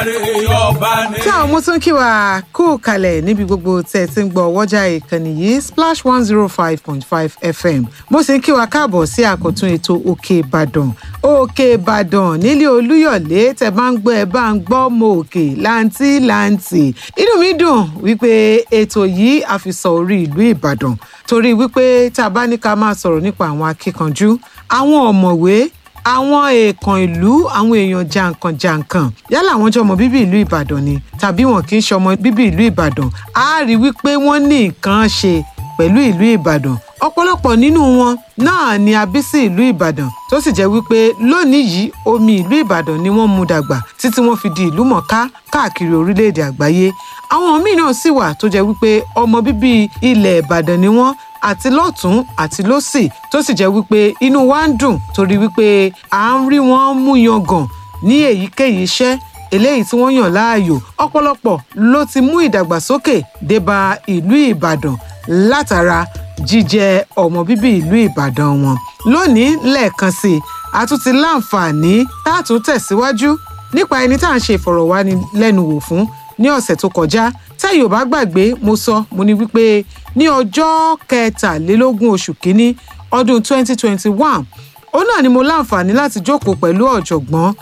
tí àwọn ọmọ tó ń kí wa kú kalẹ̀ níbi gbogbo tẹ̀ tí ń gbọ́ wọ́jà ìkànnì yìí splash one zero five point five fm mo sì ń kí wa káàbọ̀ sí àkọ́tún ètò òkè ìbàdàn òkè ìbàdàn nílé olúyọ̀lé tẹ̀ bá ń gbọ́ ẹ bá ń gbọ́ mọ òkè láǹtí láǹtì inú mi dùn wípé ètò yìí àfisọ orí ìlú ìbàdàn torí wípé tá a bá ní ká máa sọ̀rọ̀ nípa àwọn akíkanjú àwọn ọ̀mọ̀wé àwọn èèkàn ìlú àwọn èèyàn jàǹkànjàǹkàn yálà àwọn jọmọ bíbí ìlú ìbàdàn ni tàbí wọn kì í ṣọmọ bíbí ìlú ìbàdàn á rí wípé wọn ní nǹkan ṣe pẹ̀lú ìlú ìbàdàn ọ̀pọ̀lọpọ̀ nínú wọn náà ni a bí sí ìlú ìbàdàn tó sì jẹ́ wípé lónìí yìí omi ìlú ìbàdàn ni wọ́n mú dàgbà títí wọ́n fi di ìlú mọ̀ká káàkiri orílẹ̀-èdè àgbáyé àwọn míì náà sì wà tó jẹ́ wípé ọmọ bíbí ilẹ̀ ìbàdàn ni wọ́n àti lọ́tún àti lọ́sì tó sì jẹ́ wípé inú wa ń dùn torí wípé à ń rí wọn mú yangàn ní èyíkéyìí iṣẹ́ eléyìí tí wọ́n yàn láàyò ọ̀pọ̀lọpọ̀ ló ti mú ìdàgbàsókè débá ìlú ìbàdàn látara jíjẹ ọmọ bíbí ìlú ìbàdàn wọn lónìí lẹ́ẹ̀kan sí i a tún ti láǹfààní tá a tún tẹ̀síwájú nípa ẹni tá à ń ṣe ìfọ̀rọ̀wánilẹ́nuwò fún ní ọ̀sẹ̀ tó kọjá tẹ́yìn ò bá gbàgbé mo sọ mo ní wípé ní ọjọ́ kẹtàlélógún oṣù kínní ọdún 2021 òun náà ni mo láǹfààní láti jókòó pẹ̀lú ọ̀jọ̀gbọ́n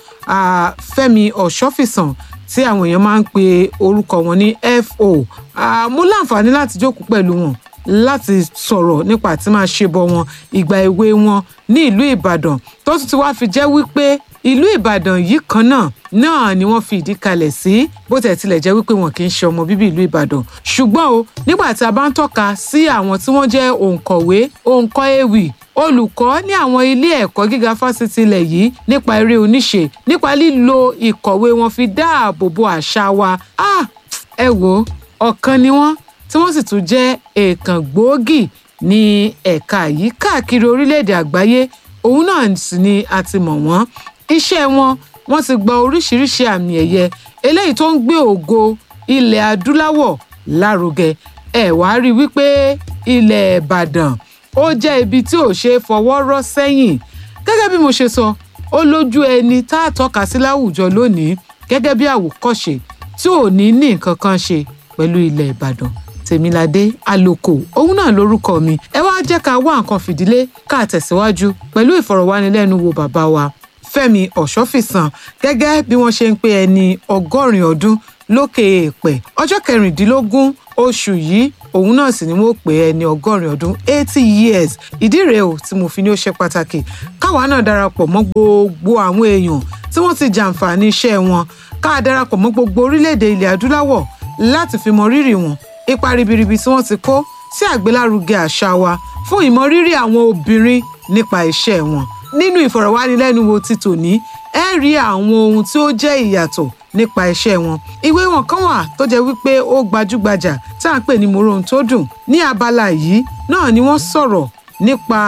fẹ́mi ọ̀ṣọ́fìsàn tí àwọn èèyàn máa ń pe orúkọ wọn ní fo mo láǹfààní láti jókòó pẹ̀lú wọn láti sọ̀rọ̀ nípa àti máa ṣe bọ wọn ìgbà èwe wọn ní ìlú ìbàdàn tó tún ti wá fi jẹ́ wípé ìlú ìbàdàn yìí kan náà náà ni wọ́n fi ìdí kalẹ̀ sí bó tẹ̀ tilẹ̀ jẹ́ wípé wọn kì í ṣe ọmọ bíbí ìlú ìbàdàn ṣùgbọ́n o nígbà tí a bá ń tọ́ka sí àwọn tí wọ́n jẹ́ òǹkọ̀wé òǹkọ́ ewì olùkọ́ ní àwọn ilé ẹ̀kọ́ gíga fásitì ilẹ̀ yìí nípa eré oníṣe nípa lílo ìkọ̀wé wọn fi dáàbò bo àṣà wa ah ẹ wò ọ̀kan ni wọ́n tí wọ́n sì tún jẹ́ èèkàn gbòógì ní ẹ̀ka yìí káàkiri orílẹ̀-èdè àgbáyé òun náà sì ni a ti mọ̀ wọ́n iṣẹ́ wọn wọ́n ti gba oríṣiríṣi àmì ẹ̀yẹ eléyìí tó ń gbé ògo ilẹ̀ adúláwọ̀ lárugẹ ẹ̀ wá rí wípé ilẹ̀ ìbàdàn ó jẹ́ ibi tí ò ṣe é fọwọ́ rọ́ sẹ́yìn gẹ́gẹ́ bí mo ṣe sọ ó lójú ẹni tá a tọ́ka sí láwùjọ lónìí gẹ́gẹ́ bí àwòkọ́ṣe tí ò ní ní nǹkan kan ṣe pẹ̀lú ilẹ̀ ìbàdàn tèmiládé àlòkò òun náà lórúkọ mi ẹ wá jẹ́ ká wá nǹkan fìdílé ká tẹ̀síwájú pẹ̀lú ìfọ̀rọ̀wánilẹ́nuwò bàbá wa fẹ́mi ọ̀ṣọ́fìsàn gẹ́gẹ́ bí wọ́n ṣe ń pé ẹni ọgọ́rin ọdún lókè èèpẹ̀ ọjọ́ kẹrìndínlógún oṣù yìí òun náà sì ni wọ́n pè ẹni ọgọ́rin ọdún eighty years ìdí rèé o tí mo fi ní ó ṣe pàtàkì káwa náà darapọ̀ mọ́ gbogbo àwọn èèyàn tí wọ́n ti jàǹfààní iṣẹ́ wọn ká darapọ̀ mọ́ gbogbo orílẹ̀-èdè ilẹ̀ adúláwọ̀ láti fi mọ rírì wọn ipa ribiribi tí wọ́n ti kó sí àgbélárugẹ àṣà wa fún ìmọrírì àwọn obìnrin nípa iṣẹ́ wọn nínú ìfọ̀rọ̀wánilẹ́nuwò ti tòní ẹ rí àwọn ohun tí ó jẹ́ ìyàtọ̀ nípa iṣẹ́ wọn ìwé wọn kan wà tó jẹ́ wípé ó gbajúgbajà tá à ń pè ní mòrón tó dùn ní abala yìí náà ni wọ́n sọ̀rọ̀ nípa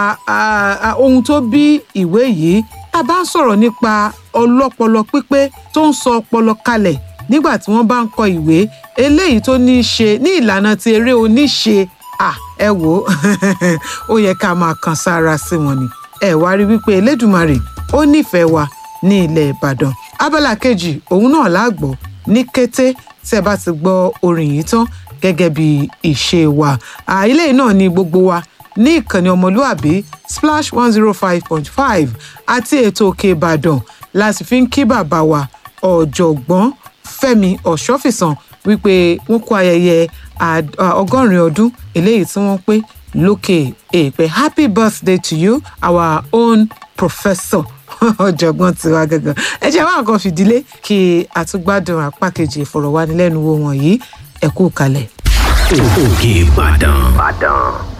ohun tó bí ìwé yìí tá a bá ń sọ̀rọ̀ nípa ọlọ́pọlọ pípé tó ń sọ ọpọlọ kalẹ̀ nígbà tí wọ́n bá ń kọ ìwé eléyìí tó ní í ṣe ní ìlànà ti eré oníṣe ẹ wò ó yẹ ká máa kan sára sí wọn ni ẹ wá rí wípé elédùmarè ó nífẹ̀ẹ́ wa ní ilẹ̀ ìbàdàn abala kejì òun náà láàgbọ́ ní kété tí ẹ bá ti gbọ́ orin yìí tán gẹ́gẹ́ bí ìṣe wa ilé náà ni gbogbo wa ní ìkànnì ọmọlúàbí splash one zero five point five àti ètò òkè ìbàdàn láti fi ń kí bàbá wa ọ̀jọ̀gbọ́n fẹ́mi ọ̀ṣọ́fìsàn wípé wọ́n kó ayẹyẹ ọgọ́rin ọdún eléyìí tí wọ́n pé lókè èèpẹ̀ happy birthday to you our own professor ọ̀jọ̀gbọ́n tiwa gangan ẹ jẹ́ wá nǹkan fìdílé kí àtúgbádùn apá kejì ìfọ̀rọ̀wánilẹ́nuwò wọ̀nyí ẹ kú kalẹ̀. òkè ìbàdàn.